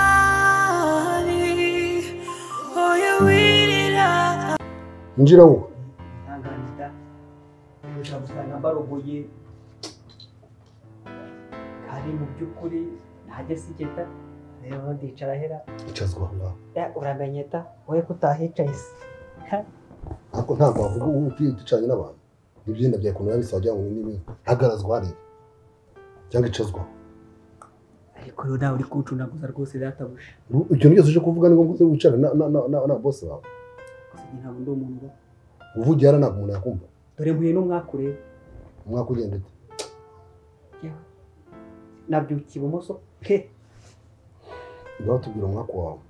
umwami oya wirira injira wowe ntankandida ushobora gusanga mbarogoye kandi mu by'ukuri ntajya sigeta rero ndicara hera icazwa aho ngaho Eh, uramenye ta wowe ko utahicaye se ariko ntabwo wavuga ubu upira ducanye n'abantu n'ibyenda byawe ukuntu biba bisa wagira ngo ni n'ibindi ntagarazwa hareba cyangwa icazwa ariko rero nawe uri kuwucunaguza rwose databuja Ubu ikintu cyose uje kuvuga ni ngombwa uze wicara na- na- na- na- na bosi bawe gusa njye ntabwo ndi umuntu uba uvugiye hano ntabwo umuntu yakumva dore mpuye n'umwaka ureba umwaka ugenda ute Yewe, nabyukiye ibumoso he ngaho tubwira umwaka wawe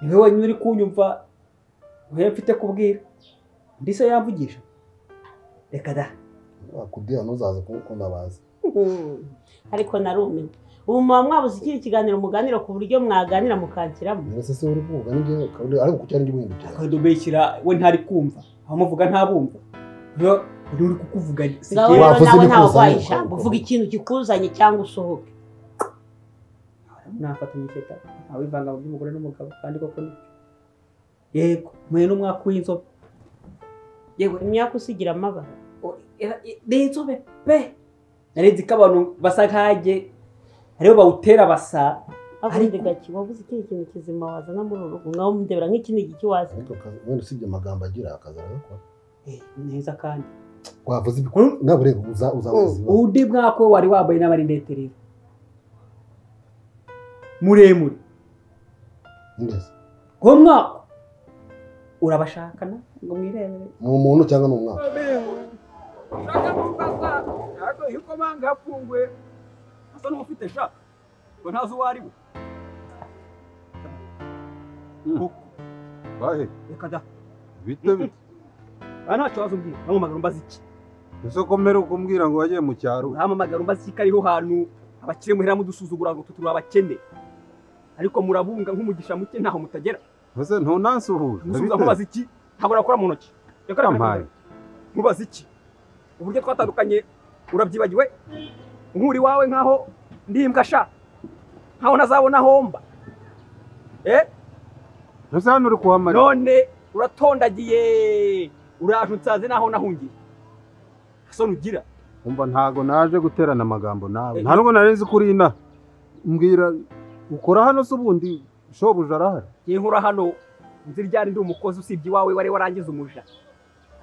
ni wowe wenyine uri kunyumva wowe mfite kubwira undi se yamvugisha reka da wakubwira ntuzaze kumukunda bazi Hmm. ariko narumiwe ubu muba mwabuze ikindi kiganiro muganira ku buryo mwaganira mukakiramo mbese se uri kuvuga n'ibyo kandi ariko kucyari ngibihindukira akadubeshyira we ntari kumva abamuvuga ntabumva rero undi uri kukuvuga si ngaho jyewe. Wa- wakoze rero nawe ibyo ntawe kuza, urwaye ariko- ijambo uvuga ikintu kikuzanye cyangwa usohoke nafatanya iketa ntawivanga mu by'umugore n'umugabo kandi koko ni yego muhe n'umwaka w'inzobe yewe imyaka usigira amabara o- era- i- ni inzobe pe narenze ko abantu basa nkajye aribo bawutera basa akundi Ariko- gaki wabuze ikindi kintu kizima wazana muri uru rugo ngaho mundebera nk'ikindi giki wazi ariko kazi- wenda usibye amagambo agira akazi aragakora Eh, neza kandi wavuze ibikuru nawe ureba uza uzavuze ibibazo undi mwaka we wari wambaye n'abarinete rero muremure neza uwo mwaka urabashakana ngo mwirebere ni umuntu cyangwa ni umwaka ushaka kumbaza ntabwo yuko manga yafunguye asa n'ufite sha ngo ntazi uwo ari we bahe reka da bite bite aha ntacyo waza umbwira bampamagara umbaza iki ese ko mbere ukumbwira ngo wagiye mu cyaro bampamagara umbaza iki ko ariho hantu abakire muhera mudusuzugura ngo tuturi abakene ariko murabunga nk'umugisha muke ntaho mutagera ese ntunansuhuje musubiza nkubaza iki ntabwo nakora mu ntoki reka reka, reka Yampaye. nkubaza iki uburyo twatandukanye urabyibagiwe nk'uri wawe nkaho ndi imbwa sha nkaho ntazabona aho mba eh ese hano uri kuhamara none uratondagiye uraje unsaze naho nahungiye asoni ugira umva ntago naje guterana amagambo nawe nta nubwo nari nzi ko uri inaha mbwira ukora hano se ubundi shobuja arahari ngiye nkora hano nzi ryari ndi umukozi usibye iwawe wari warangiza umuja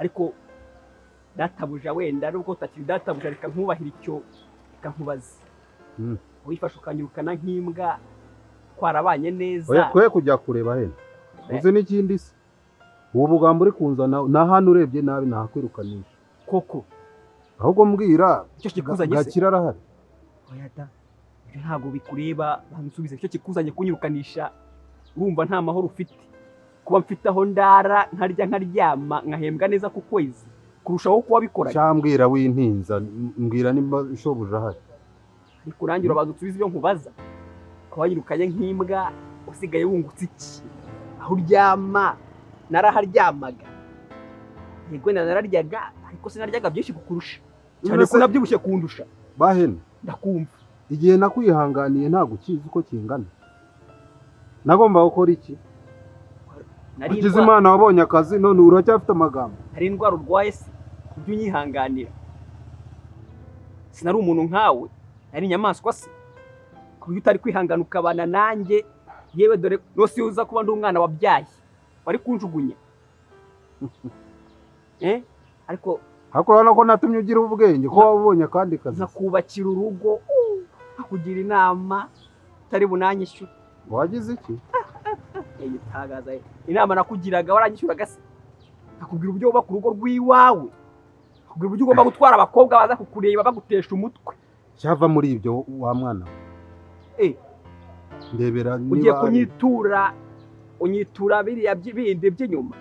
ariko databuja wenda nubwo utakiri databuja reka nkubahire icyo reka nkubaze Mm. wifashe ukanyirukana nk'imbwa twarabanye neza oya twe kujya kureba hene uzi n'ikindi se ubu bugambo uri kunzana na hano urebye nabi nahakwirukanisha koko ahubwo mbwira icyo kikuzanye se gakira arahari oya da ibyo ntabwo bikureba bansubize icyo kikuzanye kunyirukanisha urumva nta mahoro ufite kuba mfite aho ndara nkarya nkaryama nkahembwa neza ku kwezi kurushaho kuba bikoranye cyambwira w'intinza mbwira nimba shobuja ahari ariko nanjye urabanza usubize ibyo nkubaza ukaba wanyirukanye nk'imbwa usigaye wungutse iki aho uryama naraharyamaga yego wenda nararyaga ariko sinaryaga byinshi kukurusha cyane ko Mbese- unabyibushye kundusha bahene ndakumva igihe nakwihanganiye ntabwo ukizi uko kingana nagomba gukora iki nari ukize indwa- imana wabonye akazi none uracyafite amagambo nari indwara urwaye se ujye unyihanganira sinari umuntu nkawe nari inyamaswa se ku buryo utari kwihangana ukabana nanjye yewe dore rwose iyo uza kuba ndi umwana wabyaye wari kunjugunya Eh? ariko ariko urabona ko natumye ugira ubwenge ko wabonye akandi kazi nkakubakira urugo nkakugira inama utari bunanyishyure wagize iki Ey, utagaza ye. inama nakugiraga waranyishyuraga se nakubwira uburyo wubaka urugo rw'iwawe nakubwira uburyo ugomba gutwara abakobwa baza kukureba bagutesha umutwe cyava muri ibyo wa mwana we. Eh. ndebera ugiye niba ari- kunyitura unyitura biriya byi- bindi by'inyuma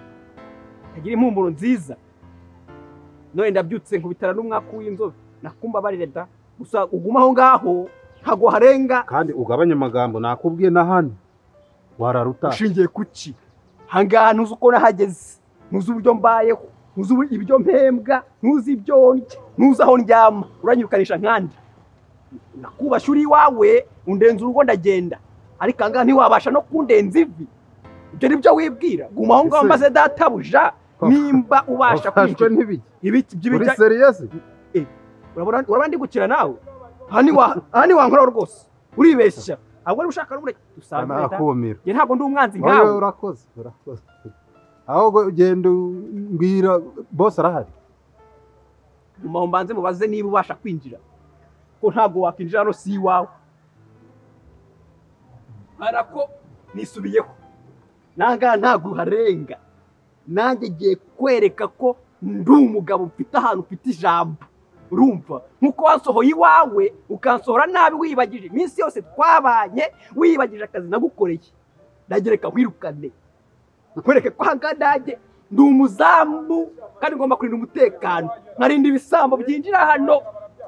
ntagira impumuro nziza none ndabyutse nkubitara n'umwaka w'inzobe nakumbabarire da gusa uguma aho ngaho ntabwo harenga kandi ugabanye amagambo nakubwiye na hano wararuta ushingiye ku ki ahangaha ntuzi uko nahageze ntuzi uburyo mbayeho ntuzi ubu- ibyo mpembwa ntuzi ibyo ndya ntuzi aho ndyama uranyirukanisha nkandi nakubasha uri iwawe undenza urugo ndagenda ariko ahangaha ntiwabasha no kundenza ivi ibyo ni byo wibwira guma aho ngaho Ese- maze databuja nimba ubasha wafashwe kwinjira n'ibiki ibiti uri by'ibijya seriyasi urabona urabona ndi gukina nawe aha ni wa- aha ni wankora rwose uribeshya ahubwo niba ushaka n'ubure dusanga leta nakumira njye ntabwo ndi umwanzi wowe nkawe urakoze urakoze ahubwo ugenda mbwira bose arahari mu mbanze mubaze niba ubasha kwinjira ko ntabwo wakwinjira hano si iwawe arako nisubiyeho nangaha ntabwo uharenga nanjye ngiye kwereka ko ndi umugabo mfite ahantu mfite ijambo urumva nk'uko wansohoye iwawe ukansohora nabi wibagije iminsi yose twabanye wibagije akazi nagukoreye ndagereka nkwirukane nkwereke ko ahangaha nanjye ndi umuzamu kandi ngomba kurinda umutekano nkarinda ibisambo byinjira hano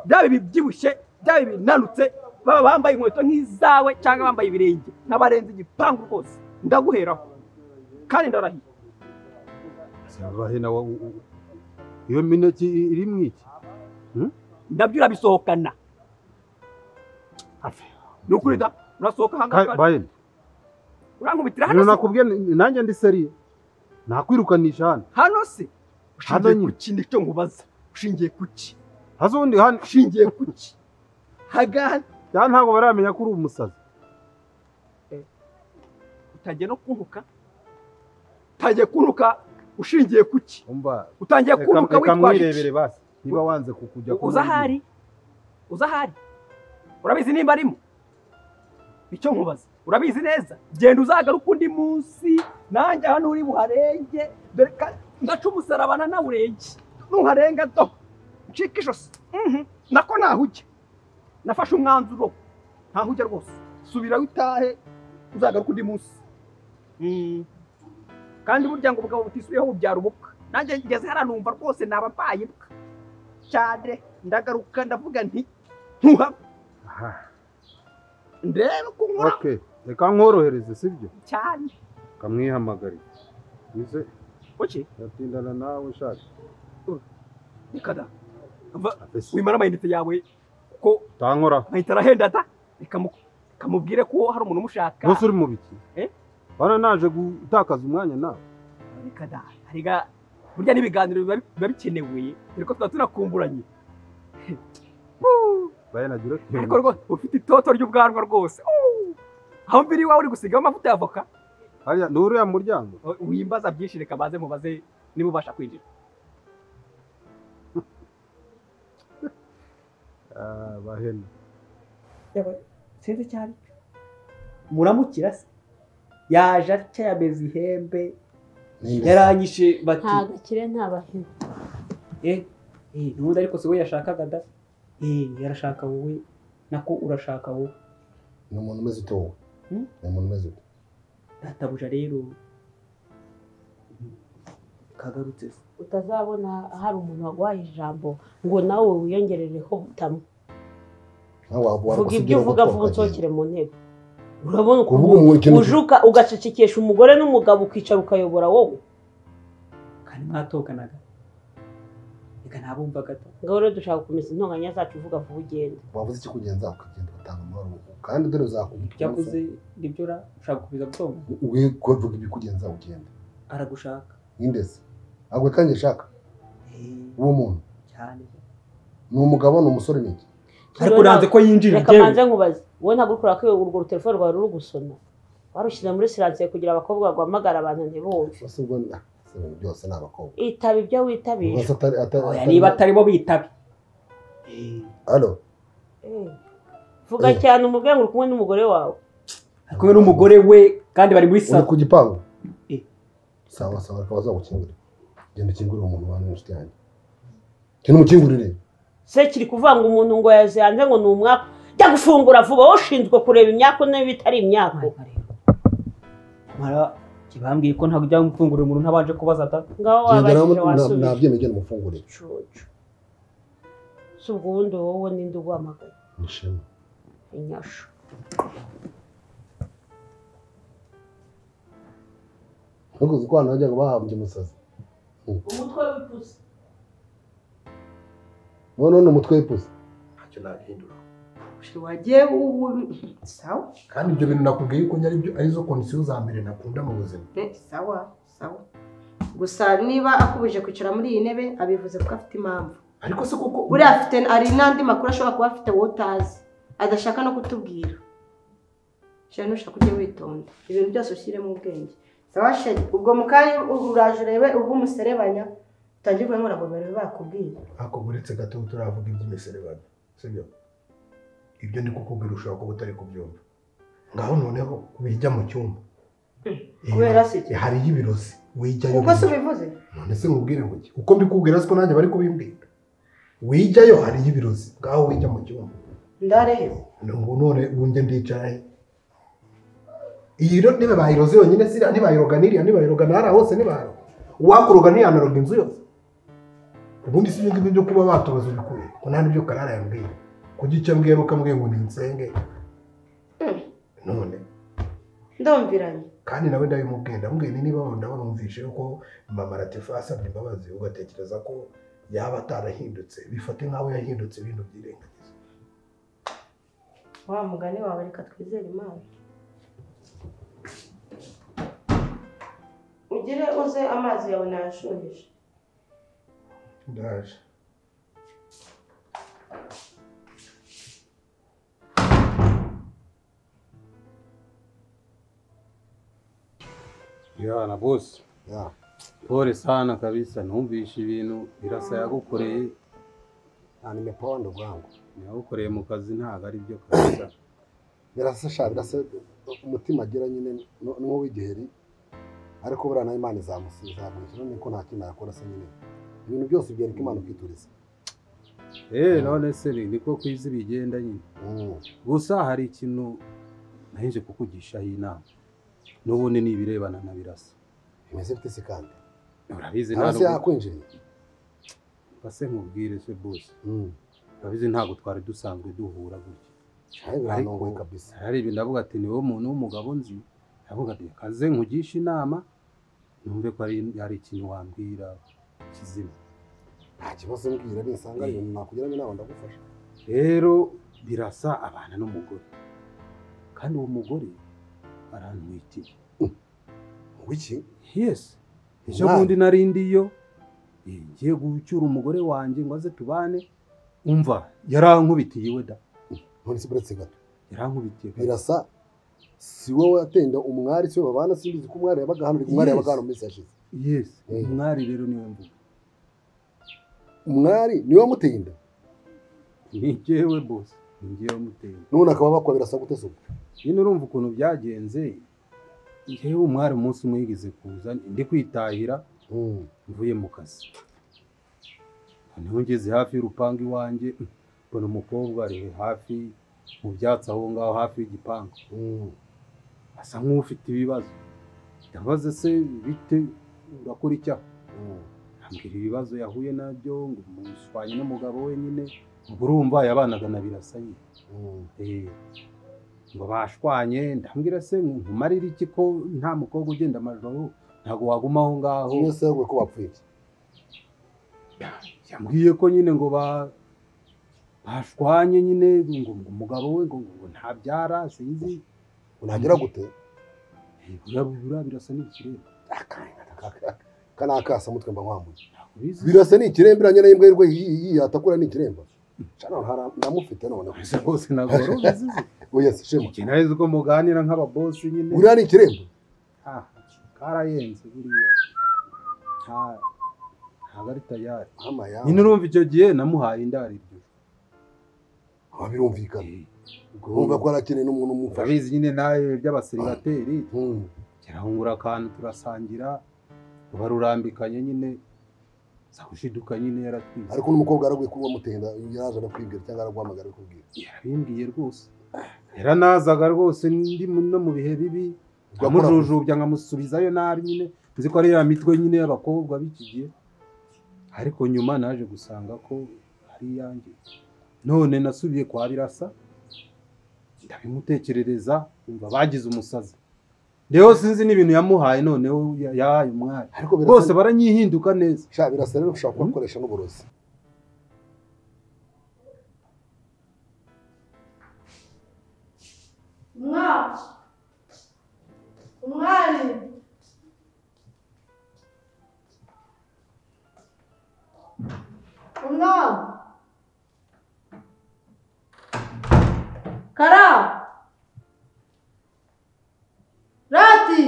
byaba ibibyibushye byaba ibinanutse baba bambaye inkweto nk'izawe cyangwa bambaye ibirenge n'abarenze igipangu rwose ndaguheraho kandi ndarahiye Bahina wa- u- u- iyo mineke i- iri mu iki nabyo urabisohokana ni ukuri da urasohoka Ka- ahangaha bahina urankubitira hano ibintu se nakubwiye ni- nanjye ndi seriye nakwirukanisha hano hano se Hano ushingiye nyine. ku ki nicyo nkubaza ushingiye ku ki hasi ubundi hano ushingiye ku ki hagaha cyane ntabwo baramenya ko uri umusazi utangiye no kuntuka utangiye kuntuka ushingiye ku ki umva utangiye reka- kuntuka reka witwaje iki mwirebere basi niba wanze kukujya uza ahari uza ahari urabizi nimba arimo nicyo nkubaza urabizi neza genda uzagaruke undi munsi nanjye hano uri buharenge dore ka ndaca umusaraba nanawurenge nuharenga do ncika ijosi Mhm. nako nahujya nafashe umwanzuro ntahujya rwose subirayo utahe uzagaruke undi munsi Mm. kandi burya ngo ubugabo butisubiyeho bubyara ubukwe nanjye ngeze hariya numva rwose naba mbaye imbwa cyane ndagaruka ndavuga nti ntuhava ndebe ko nkora okay reka nkorohereze sibyo cyane kamwihamagarire bize oke yatindana nawe ushaka reka da Va, Afese. wimara amayinite yawe kuko utankoraho mpahita arahenda da reka mu- reka mubwire ko hari umuntu umushaka bose uri mu biki Eh? bana naje gutakaza umwanya nawe reka da hariga burya n'ibiganiro biba biba bikenewe dore ko tuba tunakumburanye Wuu. bayanagire ariko rwose ufite itoto ry'ubwanwa rwose Wuu. aho mbiri iwawe uri gusigaho amavuta ya voka hariya ni uriya muryango wimbaza byinshi reka baze mubaze niba ubasha kwinjira Ah, bahena sinzi icyo ari cyo muramukira se yaje atya yameze ihembe yaranyishe bati nta gakire nta bahina eh eh n'ubundi ariko si we yashakaga da eh yarashaka wowe nako urashaka wowe ni umuntu umeze ute wowe Hmm? ni umuntu umeze ute databuja rero kagarutse se utazabona hari umuntu waguhaye ijambo ngo nawe wiyongerereho butamu nawe waba vuga ibyo uvuga vuba unsokere mu ntebe urabona kuvuga umuntu ikintu ujuka ugacecekesha umugore n'umugabo ukicara ukayobora wowe kandi mwatokanaga reka ntabumvaga da ngaho rero dushaka gukomeza intonganya zacu uvuga vuba ugenda wavuze ikikugenza ukagenda ugatanga amahoro kandi dore uzakubwira ibyakoze nibyo ra ushaka gukomeza gutonga we kuvuga ibikugenza ugenda aragushaka n'indezi ntabwo kandi ashaka eh uwo muntu cyane ni umugabo ni umusore ni iki ariko uranze ko yinjira reka njyewe manze nkubaze wowe ntabwo uri kureba ko urwo rutelefone rwawe ruri gusona warushyira muri siransiye kugira abakobwa baguhamagara abantu ntibumve bose ubwo ni- ah, se ibintu byose ni abakobwa itaba ibyo witabije Ubwo se atari- atari- oya atari- niba atari bo bitabe Alo, Eh, vuga cyane umubwire ngo uri kumwe n'umugore wawe ari kumwe n'umugore we kandi bari muri uri salo ku gipangu Eh. sawa sawa reka bazagukingurire genda ukingurire umuntu ubana n'inshuti yanjye genda umukingurire se kiri kuvuga ngo umuntu ngo yazihanze ngo ni umwaka jya gufungura vuba wowe ushinzwe kureba imyaka niba itari imyaka mara kibambwiye ko ntabwo ujya gufungurira umuntu ntabanje kubaza da ngaho genda nawe wabashije na- wasubije nabyemeye genda umufungurire cucu si ubwo wundi wowe ninde uguhamagaye ni ishema inyashu ntukuzi ko abantu bajya ngo bahambye umusazi umutwe w'ipusi none ni umutwe w'ipusi ntacyo nahindura She wagiye ubu sawa kandi ibyo bintu nakubwiye yuko nyari byo arizo kondisiyo za mbere nakunda mu buzima Eh, sawa sawa gusa niba akubuje kwicara muri iyi ntebe abivuze kuko afite impamvu ariko se kuko buriya afite hari n'andi makuru ashobora kuba afite wowe utazi adashaka no kutubwira shira ntushaka ujye witonda ibintu byose ushyiremo ubwenge sawa shira ubwo mu kanya uraje urebe ubw'umuserebanya utangire kuvuga ngo ntabwo bari bakubwiye ako uretse gato turavuga iby'imiserebanya sibyo ibyo ndi kukubwira ushobora kuba utari kubyumva ngaho noneho wijya mu cyumba kubera se iki? hari y'ibirozi wijyayo uko se ubivuze none se nkubwire ngo iki uko ndi kubwira siko nanjye bari kubimbwira wijyayo hari y'ibirozi ngaho wijya mu cyumba ndareheza ngo none wumve ndicara he iyi rero niba bayiroze yonyine siriya ntibayiroga n'iriya ntibayiroga n'ahariya hose ntibayiroga uwakuroga ntiyanaroga inzu yose ubundi si ibyo ngibyo byo kuba batubaza ubikuye ko nta n'ibyo karara yambwiye kuko icyo ambwiye nuko ambwiye ngo ninsenge none ndumviranye kandi nawe ndabimubwiye ndamubwiye ni niba ndabona wumvishe yuko mama latifa asabye imbabazi ugatekereza ko yaba atarahindutse bifate nk'aho yahindutse ibintu byirengagiza wa mugani wawe reka twizere imana ugire uze amazi yawe nayashuhije ndaje Yana bosi ya pole sana kabisa, numvishe ibintu birasa yagukoreye nimeponda ubwangu yagukoreye mu kazi ntabwo ari byo kabisa birasa sha birasa umutima agira nyine nu- n'uw'igiheri ariko buriya nawe imana izamusizagurisha none ko nta kintu yakora se nyine ibintu byose byereka imana ukituriza eh none se ni- niko ku isi bigenda nyine Mm. gusa hari ikintu nahinje kukugishaho inama n'ubundi ni ibirebana na birasa bimeze bite se kandi urabizi nta hasi nubwo yakwinjiriye base nkubwire se bose urabizi ntabwo twari dusanzwe duhura gutya shahe biranongoye kabisa hari ibintu ndavuga ati ni wowe muntu w'umugabo nzi ndavuga ati kaze nkugishe inama numve ko ari ari ikintu wambwira kizima nta kibazo mbwira nisanga ari ibintu nakugiramo inama ndagufasha rero birasa abana n'umugore kandi uwo mugore arantwitiye wiki yesi ejo Umwana? bundi narindi yo eh, ngiye gucyura umugore wanjye ngo aze tubane umva yarankubitiye iwe da none se buretse gato yarankubitiye birasa si wowe atenda umwari si we babana simbizi ko umwari yabaga hano ariko umwari Yes. yabaga hano mu minsi yashize yesi Eh. umwari rero niwe mvuga umwari niwe wamuteye inda ni jyewe bose ni jyewe wamuteye none akaba bakwa birasa gute se ubwo nyine urumva ukuntu byagenze yewe umwari umunsi umwe yigeze kuza ndi kwitahira Mm. mvuye mu kazi noneho ngeze hafi y'urupangu iwanjye mbona umukobwa ari hafi mu byatsi aho ngaho hafi y'igipangu Mm. asa nk'ufite ibibazo ndabaza se bite urakora icyaha Mm. ambwira ibibazo yahuye nabyo ngo mushwanye n'umugabo we nyine ubwo urumva yabanaga na birasa nyine Mm. Eh, ngo bashwanye ndambwira se nkumarire iki ko nta mukobwa ugenda amajoro ntabwo waguma aho ngaho Umwe se ko bapfuye iki? yambwiye ko nyine ngo ba bashwanye nyine ngo ngo umugabo we ngo ngo ntabyara sinzi unagera gute Eh, burabura birasa n'ikirere ka ni akasa mutwe mba nkwamuye ntakubizi birasa ni ikirembiranye na imbwa y'irwe yatakura ni ikiremba Cano hara- ndamufite none gusa rwose ntabwo wari ubizi oya si shema ikintu ari uko muganira nk'ababosi nyine uriya ni ikiremba Ah, karayenze buriya nta ntabwo ari tayari ama ya nyine urumva icyo gihe namuhaye indariryo aba birumvikana wumva ko arakeneye n'umuntu umufasha urabizi nyine nawe by'abaseribateri Mm. turahungura akantu turasangira ruba rurambikanye nyine sakushiduka nyine yaratwize ariko n'umukobwa yaraguye kuri wamutenda yaraje no kwibwira cyangwa araguhamagara kubwira yarabimbwiye rwose yaranazaga rwose ndi mu- no mu bihe bibi nkamujujubya nkamusubizayo nabi nyine nzi ko ari ya mitwe nyine y'abakobwa bikigiye ariko nyuma naje gusanga ko ari iyanjye none nasubiye kwa birasa ndabimutekerereza umva bagize umusazi rero sinzi n'ibintu yamuhaye noneho ya- yahaye umwari ariko bose birasa baranyihinduka neza Sha, birasa rero ushobora kubakoresha n'uburozi kara rati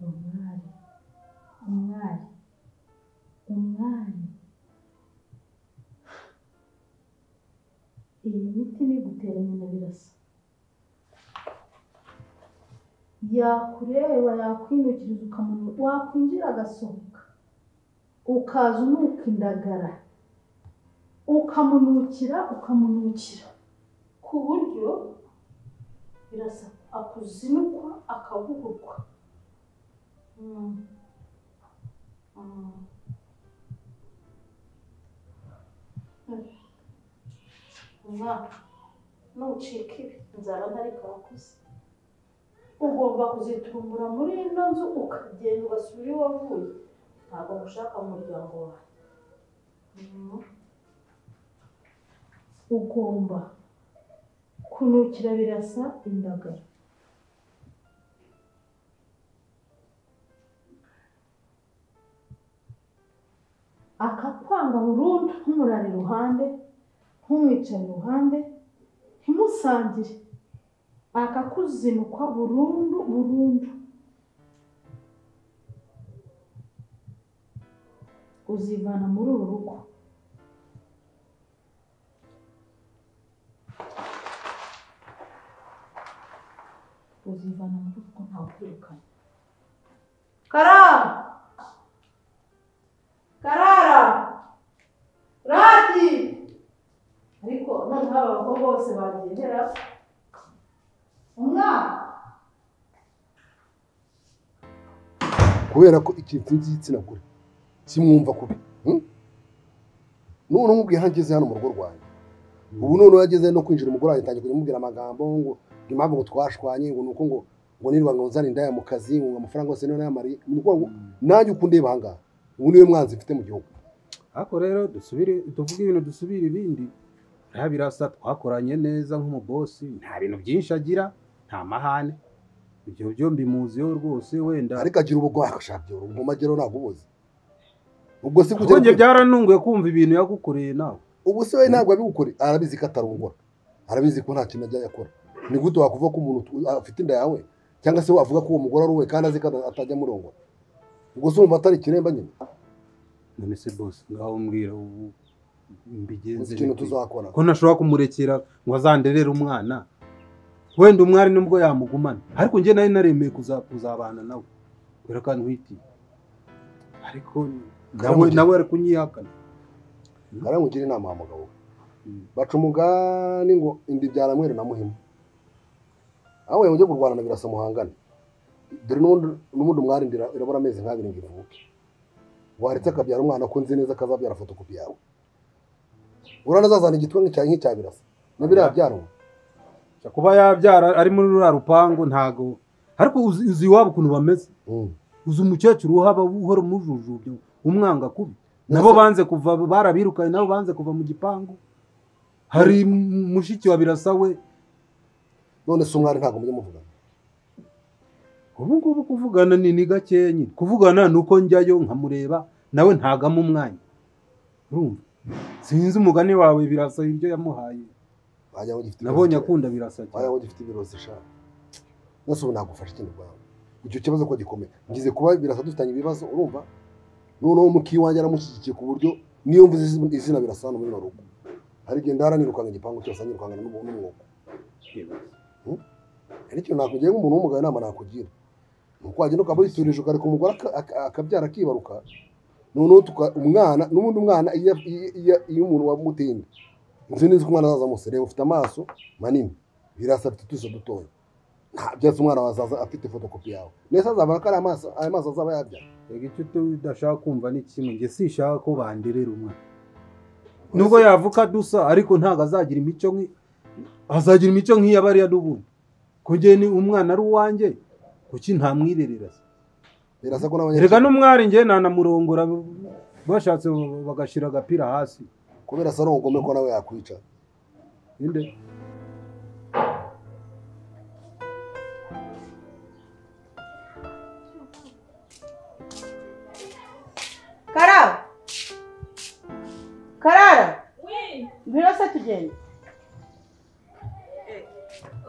umwari umwari umwari iyi miti niguteranya na birasa yakureba yakwinukiriza ukamuntu wakwinjira agasohoka ukaza unuka indagara ukamunukira ukamunukira ku buryo birasa akuzinukwa akabugurwa Mm. Mm. umwaka nucika ibi inzara ntariko wakuze ugomba kuzitumbura muri ino nzu ukagenda ugasubira iwe wavuye ntabwo mushaka mu muryango wawe Mm. ugomba kunukira birasa indagara akakwanga burundu ntumurare iruhande ntumwicare iruhande ntimusangire akakuzinukwa burundu burundu uzivana muri uru rugo uzivana muri uru rugo ntawe ukwirukana Kara! Karara! Rati! ariko noneho aba bakobwa bose bagendera umwana kubera ko ikintu cy'igitsina gore kimwumva kubi hmm? none umubwiye aho ageze hano mu rugo rwanjye ubu none yageze no kwinjira umugore wanjye atangiye kujya amubwira amagambo ngo ngo impamvu ngo twashwanye ngo nuko ngo ngo nirirwa ngo nzane indaya mu kazi ngo amafaranga yose niyo nayamariye ni ukuvuga ngo nanjye uko undeba aha ngaha ubu niwe mwanzi mfite mu gihugu ariko rero dusubire tuvuge ibintu dusubire ibindi biriya birasa twakoranye neza nk'umubosi nta bintu byinshi agira nta mahane ibyo byo mbimuziho rwose wenda ariko agira ubugwa akashaka mu magero ntabwo ubuzi ubwo si bwo Ahubwo ugera- byaranunguye kumva ibintu yagukoreye nawe ubu se we ntabwo abigukore arabizi ko atarongora arabizi ko nta kintu ajya yakora ni gute wakuvuga ko umuntu tu- afite inda yawe cyangwa se wavuga ko uwo mugore ari uwe kandi azi ko ata- atajya amurongora ubwo se wumva atari ikiremba nyine none se bose ngaho mbwira ubu mbigenze uzi ikintu bite? tuzakora ko ntashobora kumurekera ngo azanderere umwana wenda umwari nubwo yamugumana ariko njye nari naremeye kuza- kuzabana nawe kubera ko ntwiti ariko nawe Karamugira. nawe ari kunyihakana ngaramugire inama wa mugabo we Mm. baca umugani ngo inda ibyara mweru na muhima aho wemeye ujya kurwana na birasa muhangane dore n'ubundi- n'ubundi umwari inda ira- irabura amezi nk'abiri ngo ivuke waretse akabyara umwana ko nzi neza kazabyara fotokopi yawe uranazazana igitwe nk'icya nk'icya birasa na biriya byarumwe Gusa kuba yabyara ari muri ruriya rupangu ntago ariko uzi uzi iwabo ukuntu bameze uzi umukecuru uhaba uhora umujujubya umwanga kubi nabo banze kuva barabirukanye nabo banze kuva mu gipangu hari mushiki wa birasa we none se umwari ntabwo mujya muvugana ubu ngubu kuvugana ni ni gakeya nyine kuvugana ni uko njyayo nkamureba nawe ntagamo umwanya urumva sinzi umugani wawe birasa ibyo yamuhaye wagira ngo gifite nabonye ibibazo- akunda birasa wagira cyane ngo gifite ibirozi sha nose ubu nagufasha ikindi rwawe icyo kibazo ko gikomeye ngize kuba birasa dufitanye ibibazo urumva noneho mukiye iwanjye aramushyigikiye ku buryo niyo mvuze izina- izina birasa hano muri ino rugo hari igihe ndara nirukanga igipangu cyose nirukangana n'ubu- n'umwuka Hmm? hari ikintu nakugira nk'umuntu w'umugabo inama nakugira ni uko wagenda ukaba witurije ukareka umugore aka- aka- akabyara akibaruka noneho tuka- umwana n'ubundi umwana iyo- iyo- iyo- iyo umuntu wamuteye inda inzu n'izi ko umwana azaza mose reba ufite amaso manini birasa afite utuso dutoya nta byatsi umwana wazaza afite fotokopi yawe nese azabona ko ari amaso ayo maso azaba yabyara reka icyo udashaka kumva ni kimwe njye sinshaka ko banderera umwana nubwo yavuka dusa ariko ntabwo azagira imico nk'i azagira imico nk'iya bariya n'ubundi ko njye ni umwana ari uwanjye kuki ntamwirerera se birasa ko reka n'abanyarwanda n'umwari njye nanamurongora bashatse bagashyira agapira hasi kubera asa n'ubugome ko nawe yakwica inde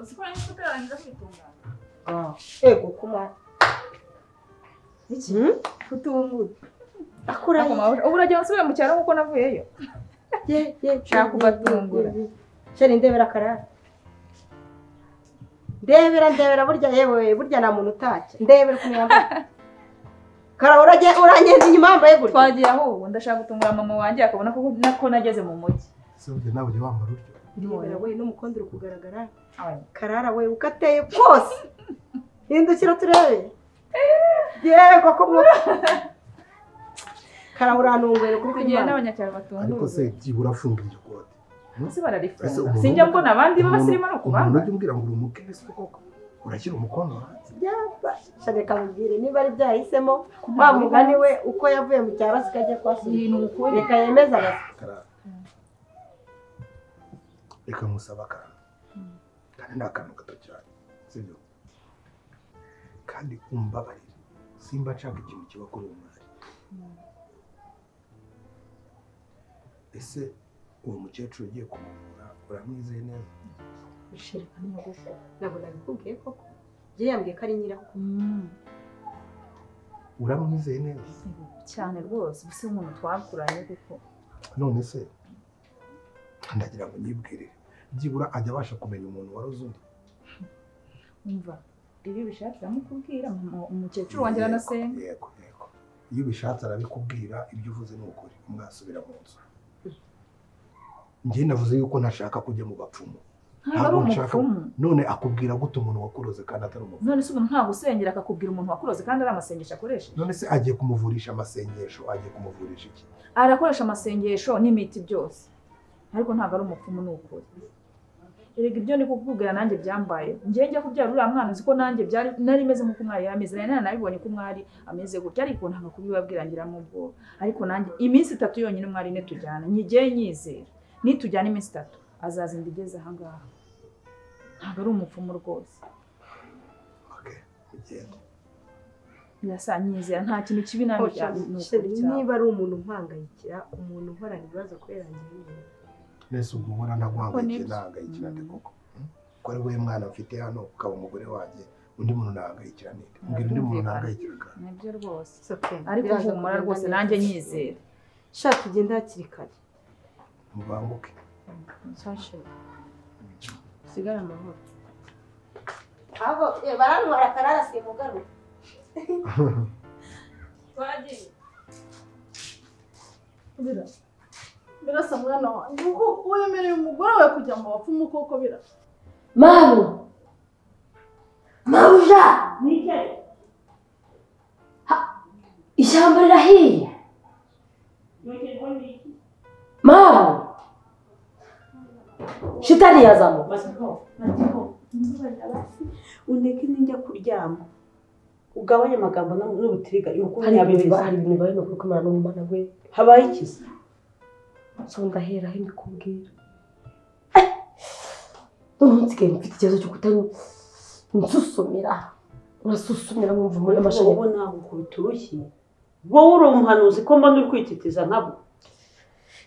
uzi ko nahise ugarangiza kwitunganya ego kuma iki kutumbuye Ako mabusha. ubu uragenda usubire mu cyaro nk'uko navuyeyo ye ye Nshaka kubatungura. sheri ndebera karara ndebera ndebera burya yewe burya nta muntu utacya ndebera ukuntu yambaye karara urage- urangenda inyuma yambaye gutya twagiye aho ubu ndashaka gutungura mama wanjye akabona ko nako nageze mu mujyi se burya nawe ujya wambara utyo ndebera we n'umukondo uri kugaragara Abanye. karara we uko ateye kose hindukira turebe yewe koko mwo- karara urantunguye kuri tugiye n'abanyacyaro batunguye ariko se byibura afunga iryo kote ese bararifunga Ese umuntu- sinjya mbona abandi b'abasirimu ni umuntu ukubanga ujya umbwira ngo uri umukirisi koko urashyira umukono hanze shaka kamubwire niba ari byahisemo wa mugani we uko yavuye mu cyaro sikajya kwa se Ni ukuri. reka yemeze abaswa karara reka nkusaba akantu kandi ni akantu gato cyane sibyo kandi umbabarire simba nshaka ikintu kiba kuri uwo mwari ese uwo mukecuru ugiye kumuvura uramwizeye neza gushirika n'ingufu nabona bikubwiye koko njye yambwiye ko ari nyirakuru uramwizeye neza cyane rwose ubu si umuntu twakuranye kuko none se ndagira ngo nyibwirire byibura ajya abasha kumenya umuntu waroze undi umva ibi bishatse uramukubwira mama- umukecuru wanjye aranasenga yego yego iyo ubishatse arabikubwira ibyo uvuze ni ukuri mwasubira mu nzu njye navuze yuko ntashaka kujya mu bapfumu ntabwo ari Ntabwo nshaka- umupfumu none akubwira gute umuntu wakuroze kandi atari umupfumu none se umuntu ntabwo usengera akakubwira umuntu wakuroze kandi ari amasengesho akoresheje none se agiye kumuvurisha amasengesho agiye kumuvurisha iki arakoresha amasengesho n'imiti byose ariko ntabwo ari umupfumu ni ukuri erega ibyo ni kukubwira nanjye byambaye njyewe njya kubyara uriya mwana uzi ko nanjye byari nari meze nk'uko umwari yari ameze nari nanabibonye ko umwari ameze gutya ariko ntabwo kubibabwira ngiramo ubwoba ariko nanjye iminsi itatu yonyine umwari ne tujyana njyewe nyizera nitujyana iminsi itatu azazinda igeze ahangaha ntabwo ari umupfumu rwose okay ugenda birasa nyizera nta kintu kibi nabi cyane ni ukuri cyane niba ari umuntu umpangayikira umuntu uhorana ibibazo kubera njye nyine nese ubwo ubona naguhangayikiye Nibyo. nahangayikira ndi koko hmm? ko ari wowe mwana mfite hano ukaba umugore wanjye undi muntu nahangayikira ninde mbwira undi muntu Ntabyumvikana. nahangayikira kandi nibyo rwose soke ariko humura rwose nanjye nyizera shaka ugenda hakiri kare mubanguke sashe usigare amahoro abo eh, barantwara karara simugaruka twagiye birasa birasa mwana wanjye uko wemereye umugore wawe kujya mu bapfumu koko birasa Mamu! Mabuja! Ha- Ishyamba rirahiye! Mamu! Shitani yazamo! uneke ninjya kuryama ugabanye amagambo n'u- n'ubutiriga Hari ukumenya ibintu ba- abibeza hari ibintu bari ni ukuri kumara n'umwana we. habaye ikiza So ndaheraho mbikubwira. Eh! None nsigaye mfite ikibazo cyo kutansusumira. Urasusumira mwumva muri amashanyarazi. ubu ntabwo ukubita urushyi wowe uri umuhanuzi ko mba uri kwititiza nkabo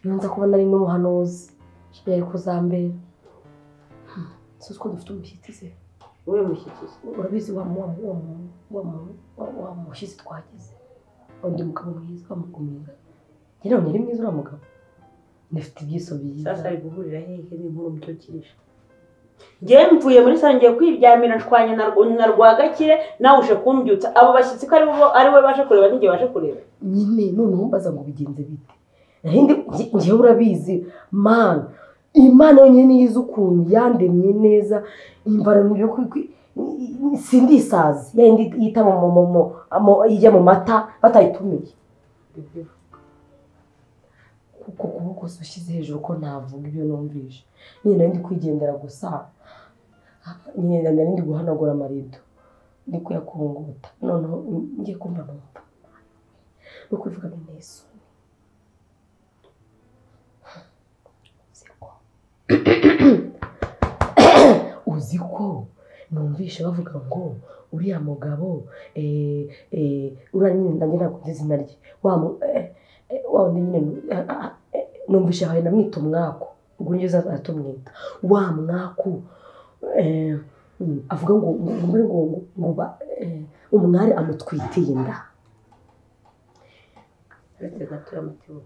iyo nza kubona ari n'umuhanuzi byari kuzambera Hmm, si uko dufite umushyitsi se wowe mushyikiza urabizi wa mu- wa mu- wa mu- wa mu- wa- wa mushyitsi twagize undi mugabo mwiza w'amaguru mwiza njye none ari mwiza uriya mugabo ndafite ibyiso byiza sasa ari guhurira hehe n'inkuru mbyukirije njyewe mvuye muri sale ngiye kwiryamira nshwanye na rwa- na rwagakire nawe uje kumbyutsa abo bashyitsi ko ari bo- ari we baje kureba n'igihe baje kureba nyine noneho mbaza ngo bigenze bite nahindi njyewe urabizi mana imana yonyine yize ukuntu yandemye neza imvana mu byo kwi- kwi- sindisazi yayindi yita mu mu- mu- mu- mu- ijya mu mata batayitumiye kuko kuboko si ushyize hejuru ko navuga ibyo numvise nyine nari ndi kwigendera gusa nyine nari ndi guhanagura amarido ndi kuyakunguta noneho ngiye kumva numva ni ukuvuga ngo ni isoni uzi ko uzi ko numvise bavuga ngo uriya mugabo eh, eh, uriya nyine nanjye ntabwo nzi izina rye wa mu- eh, eh, wa wundi nyine nu- ah, ah, eh, numvise ahaye namwita umwaku ubwo nibyo atumwita wa mwaku eh, mm, avuga ngo ngo ngo ngo ngo ngo ba- eh, umwari amutwitiye inda uretse gato y'amatibu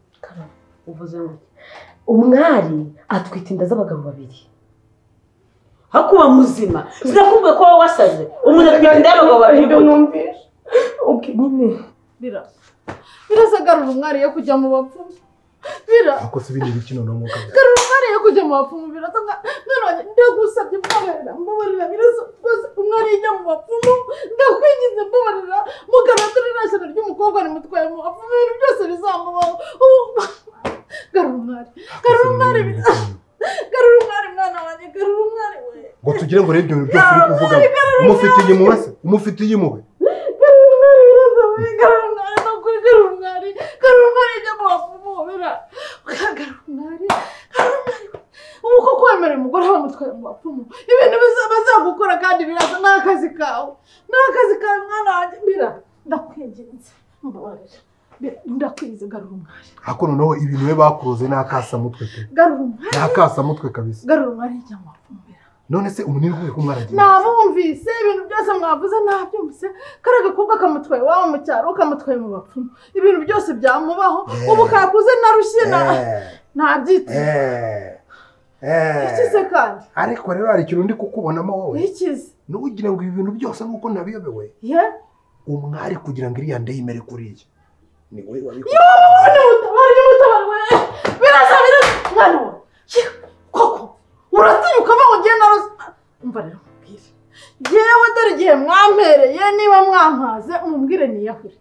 uvuze ngo iki? umwari atwita inda z'abagabo babiri hakuba muzima sinakubwiye ko wowe wasaze umuntu atwite inda y'abagabo babiri Ibyo numvise ubwo nyine birasa birasa agarura umwari yo kujya mu bapfumu bira wakoze ibindi bikino no mwuka garura umwari yo kujya mu bapfumu birasa nka none ndagusabye mbabarira mbabarira birasa rwose umwari yijya mu bapfumu ndakwigize mbabarira mugaratira irashyano ry'umukobwa rimutwaye mu bapfumu ibintu byose bizamubaho Ubu- garura umwari garura umwari garura umwari mwana wanjye garura umwari we ngo tugire ngo rero ibyo bintu byose uri kuvuga umufitiye impuhwe se umufitiye impuhwe garura umwari birasa we garura umwari no kuri garura umwari garura umwari yijya mu bapfumu bira garura umwari garura umwari we ubu ko kwemera umugore bamutwaye mu bapfumu ibintu biza- bazagukora kandi biraza ni akazi kawe ni akazi kawe mwana wanjye bira ndakwinginze mbabarira Bira, ndakwinze garura umwari ariko noneho ibintu we bakuroze ni akasamutwe pe garura umwari ni akasamutwe kabisa garura umwari yijya mu bapfumu bira none se umunini kubera ko mwaragiye nabumvise ibintu byose mwavuze nabyumvise kariya gakobwa kamutwaye iwabo mu cyaro kamutwaye mu bapfumu ibintu byose byamubaho ubu kakuze narushye na- nabyiteze Eh, eh. ikize kandi ariko rero hari ikintu ndi kukubonamo wowe ntikize ntugire ngo ibi bintu byose nk'uko nabiyobewe ye umwari kugira ngo iriya nda yimere kuriya ni wowe wabikoze Mwana utabara y'umutabara we birasa birasa mwana we ye, koko uratinyuka va ngo ngiye naroze umva rero mubwire yewe dore igihe mwampereye niba mwampaze mumbwire niyahure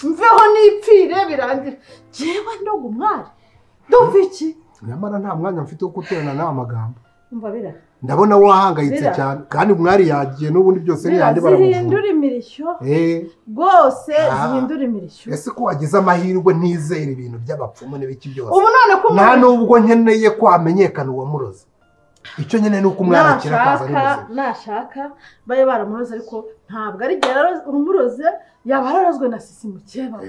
mveho nipfire birangira yewe ndoga umwari ndumva iki nyamara nta mwanya mfite wo guterana nawe amagambo umva bira ndabona wahangayitse Zira. cyane kandi umwari yagiye n'ubundi byose ni bira yandi baramuvura zihindura imirishyo Eh, rwose Ah. zihindura imirishyo ese ko wagize amahirwe ntizere ibintu by'abapfumu n'ibiki byose ubu none ko nta nubwo nkeneye ko hamenyekana uwamuroze icyo nkeneye ni uko umwana akira akaza ari nashaka muzima nashaka babe baramuroze ariko ntabwo ari igihe yaro- umuroze yaba yararozwe na sisi mukeba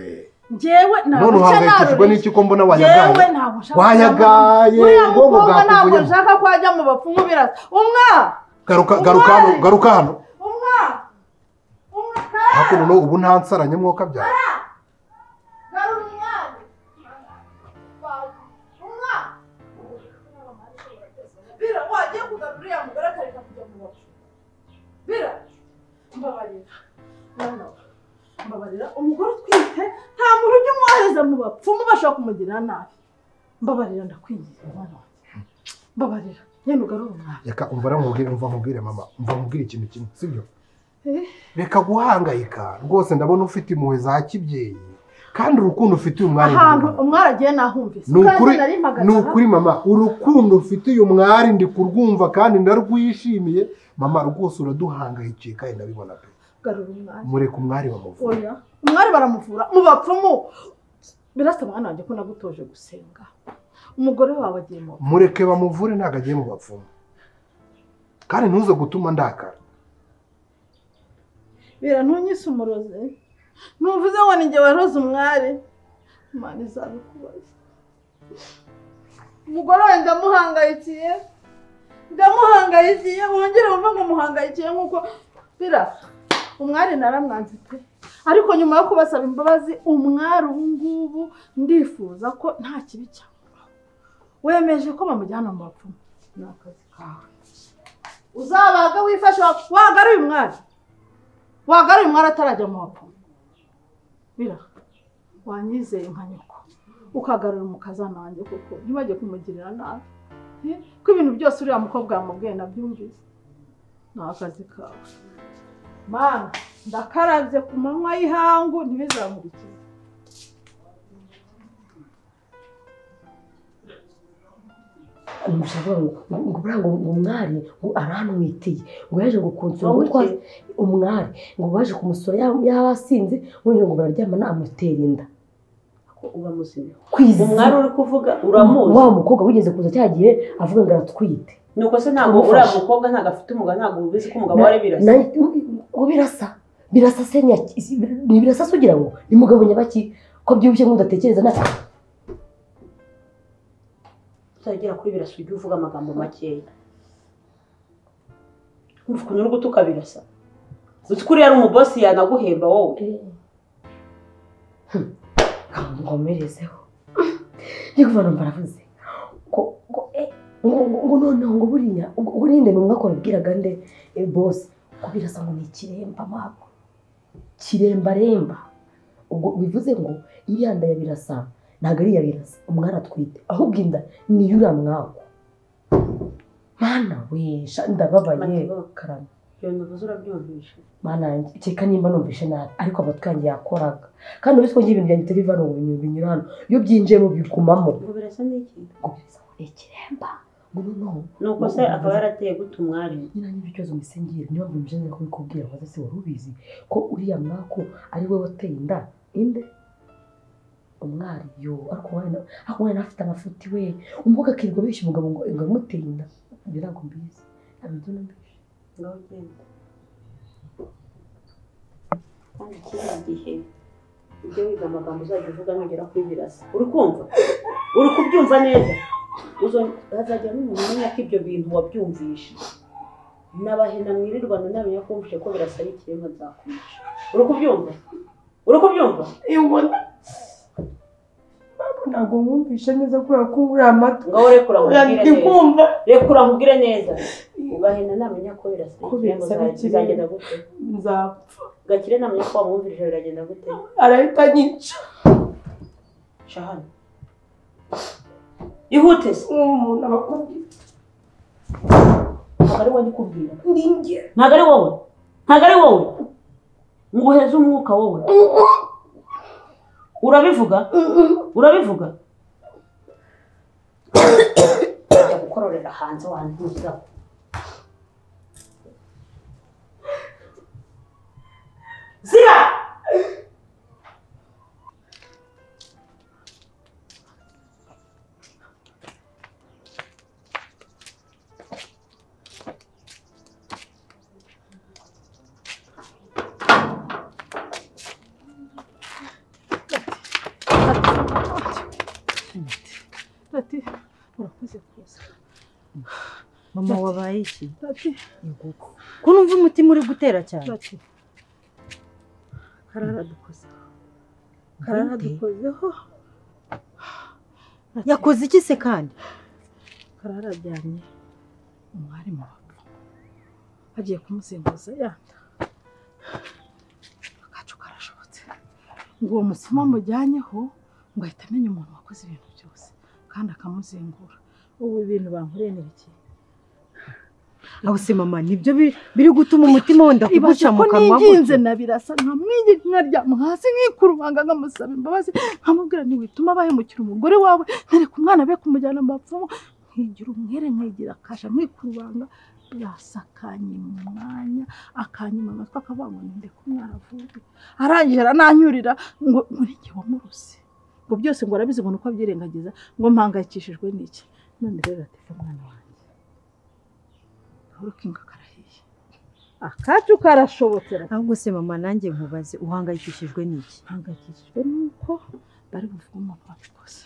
njyewe none ntabuca uhangayikishijwe naroreye n'iki ko mbona njyewe wayagaye ntabwo nshaka wayagaye uriya ubwonko mukobwa ntabwo bwakuvuyemo nshaka ko ajya mu bapfumu birasa umwari garuka garuka hano garuka hano umwari umwari ariko noneho ubu nta nsaranye mwoka byawe Garura umwari umwari bira wagiye kugarura uriya mugore akareka kujya mu bapfumu bira mbabarira mwana we, mbabarira umugore utwite nta muntu ujya umwohereza mu bapfumu bashobora kumugirira nabi mbabarira ndakwingiza mwana wanjye mbabarira yenda ugarura umwari reka umva namubwire umva nkubwire mama umva nkubwire ikintu kimwe sibyo Eh. reka guhangayika rwose ndabona ufite impuhwe za kibyeyi kandi urukundo ufitiye umwari ahantu ndarubona. umwari agiye nahumvise ni ukuri kandi nari mpagaze ni aha. ukuri mama urukundo ufite uyu mwari ndi kurwumva kandi ndarwishimiye mama rwose uraduhangayikiye kandi ndabibona pe garura umwari mureke umwari bamuvura oya umwari baramuvura mu bapfumu birasa mwana wanjye ko nagutoje gusenga umugore wawe agiye mu bapfumu. mureke bamuvure ntabwo agiye mu bapfumu kandi ntuze gutuma ndakara bira ntunyise umurozi ntuvuze ngo ni jye waroze umwari imana izabikubaza umugore wawe ndamuhangayikiye ndamuhangayikiye wongere wumve ngo muhangayikiye nk'uko birasa umwari naramwanze pe ariko nyuma yo kubasaba imbabazi umwari ubu ngubu ndifuza ko nta kibi cyamubaho wemeje ko bamujyana mu bapfumu ni akazi kawe uzabaga wifashe wagaruye umwari wagaruye umwari atarajya mu bapfumu bira wanyizeye nka nyoko ukagarura umukazana wanjye kuko ntibajye kumugirira nabi Eh, ko ibintu byose uriya mukobwa yamubwiye nabyumvise ni akazi kawe mana ndakarabye ku manywa y'ihangu ntibizamurikize umushaka ngo ngo buriya ngo ngo umwari ngo aranwiteye ngo yaje ngo konsora Wowe ngo twa iki? umwari ngo baje kumusura yaba yabasinze wongera ngo bararyamana amutera inda ko uba muzima kwizi umwari uri kuvuga wa uramuzi mukobwa wigeze kuza cya gihe avuga ngo aratwite nuko se ntabwo uriya mukobwa ntabwo afite umugabo ntabwo ubizi ko umugabo we ari birasa Na- ngo birasa birasa se ni iki- si- ni birasa se ugira ngo ni mugabo nyabaki ko byibushye nk'udatekereza nta utagera kuri birasa ujya uvuga amagambo makeya Urumva ukuntu uri gutuka birasa uzi ko uriya ari umubosi yanaguhemba wowe nkomerezeho ariko abantu baravuze ngo ngo eh, ngo ngo- ngo noneho ngo buriya ngo ngo ninde ni umwaka wabwiraga nde eh, boss ko birasa ngo ni ikiremba mabwo kirembaremba ubwo bivuze ngo iriya nda ya birasa ntabwo ari iya birasa umwana atwite ahubwo inda ni y'uriya mwaka mana we sha ndababaye Matibo. karame iyo ntuvuze urabyumvisha mana yanjye kereka nimba numvishe nabi ariko abatwange yakoraga kandi uretse ko ngiye ibintu byanjye bitari bivana mu bintu binyurana iyo byinjiyemo bigumamo ngo birasa n'iki ngo biza ngo ni ikiremba ngo noneho nuko se akaba yarateye guta umwari nyina niba ikibazo misengere niba mbimujenera kubikubwira ngo ese wari ubizi ko uriya mwaku ari we wateye inda inde umwari yo ariko umwana ariko umwana afite amafuti we umukobwa akirirwa abeshya umugabo ngo ngo amuteye inda ibyo ntabwo mbizi ntabwo ibyo nambizi ngaho ugenda kandi ikindi gihe ujye wiga amagambo uzajya uvuga nugera kuri birasa uri kumva uri kubyumva neza Uzo- hazajya n'umuntu umenya ko ibyo bintu wabyumvisha n'abahina mwirirwana ntamenya ko wumvise ko birasa ari ikiremwa nzakumisha uri kubyumva uri kubyumva ntabwo mwumvishe neza kubera ko nguriya amata ngaho rekura nkubwire neza rekura nkubwire neza bahina namenya ko birasa Ko ikiremwa birasa ari za- bizagenda gute nzapfa gakire namenya ko wamwumvirije biragenda gute arahita anyica Shahani. Ihute se. umuntu abakubwira Ntabwo ari wowe ndikubwira. ndi njye Ntabwo ari wowe. Ntabwo ari wowe. Nguheze umwuka wowe. Urabivuga? Urabivuga? Ujya gukororera hanze wantuza. Zira! Tati, urakoze rwose. mama wabaye iki Tati, inkoko ko numva umutima uri gutera cyane tati. Kararadukozeho. Kararadukozeho. Tati, yakoze iki se kandi karararyamye. Umwari mu bapfu. Agiye kumusimbuza yanda. Akacu karashobotse. Ngo uwo musoma amujyanyeho ngo ahita amenya umuntu wakoze ibintu byose kandi akamuzengura. Ubu ibintu bankoreye ni bike. aho se mama nibyo bi- biri gutuma umutima wenda kuguca ibaza mu ko kanwa niginze gutyo? na birasa nkamwingi nkaryama hasi nkikurubanga nkamusaba imbabazi nkamubwira ntiwituma bahemukira umugore wawe ntereka umwana be kumujyana mu bapfumu nkigira umwere nkigira akasha nkikurubanga birasa akanyima umwanya akanyima amatwi akavuga ngo ninde ko umwana avuge arangije arananyurira ngo ngo ni jye wamuruse ngo byose ngo arabizi ngo ni uko abyirengagiza ngo mpangayikishijwe n'iki none rero ateka umwana wanjye gahoro kinga karahiye akacu karashobotse rati. ahubwo se mama nanjye nkubaze uhangayikishijwe n'iki mpangayikishijwe n'uko bari buvuge umuntu wabikoze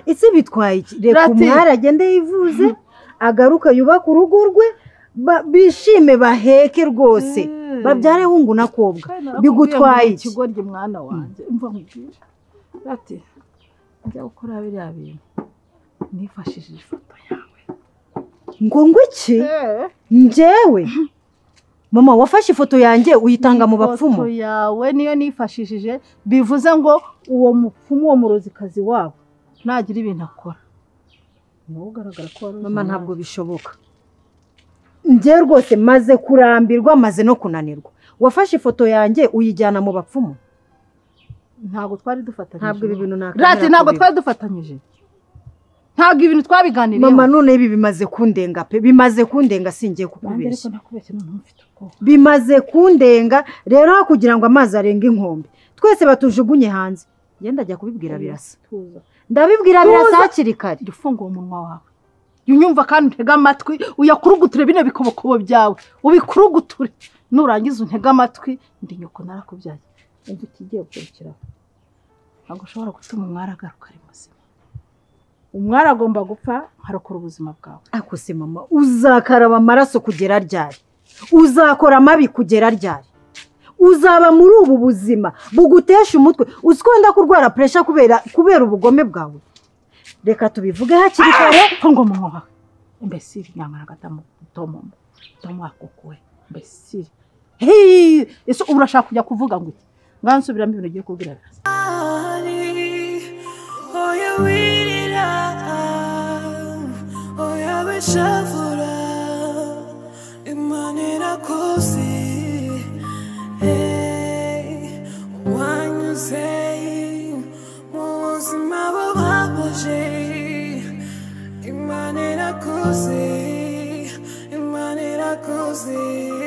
ese bitwaye iki reka Rati. umwari agende yivuze agaruka yubake urugo rwe ba- bishime baheke rwose babyare hungu na kobwa bigutwaye iki ikigoryi mwana wanjye mva nkubwire ati njya gukora biriya bintu nifashishije ifoto yawe ngo ngo iki njyewe mama wafashe ifoto yanjye uyitanga mu bapfumu ifoto yawe niyo nifashishije bivuze ngo uwo mupfumu uwo murozikazi wabo nagira ibintu akora ni wowe ugaragara ko wari uzi mama ntabwo bishoboka njye rwose maze kurambirwa maze no kunanirwa wafashe ifoto yanjye uyijyana mu bapfumu ntabwo twari dufatanyije ntabwo ibi bintu nakwemera Rati ntabwo kubireka. twari dufatanyije ntabwo ibintu twabiganiriyeho mama none ibi bimaze kundenga pe bimaze kundenga singiye nanjye ariko kukubeshya nakubeshye noneho mfite ubwoba bimaze kundenga rero aho kugira ngo amazi arenge inkombe twese batujugunye hanze ngenda ajya kubibwira birasa tuza ndabibwira birasa hakiri kare jya ufungura umunwa wawe jya unyumva kandi untege amatwi uyakuruguture bino bikobokobo byawe ubikuruguture nurangiza untege amatwi ndi nyoko narakubyaye umva ikigiye gukurikiraho ntabwo ushobora gutuma umwari agaruka ari muzima umwari agomba gupfa harokora ubuzima bwawe akose mama uzakaraba amaraso kugera ryari uzakora amabi kugera ryari uzaba muri ubu buzima bugutesha umutwe uzi ko wenda kurwara puresha kubera kubera ubugome bwawe reka tubivuge hakiri kare ko ngoma nkoha imbesiri nyamara agatamu utomoma utomwaka ukuwe imbesiri heee ese ubu urashaka kujya kuvuga ngo iki ngaho nsubiramo ibintu ugiye kubwira biraza Oh, you weed it out. Oh, you be shuffled out. Imani nakusi. Hey, when you say, "Muzima wababaje." Imani nakusi. Imani nakusi.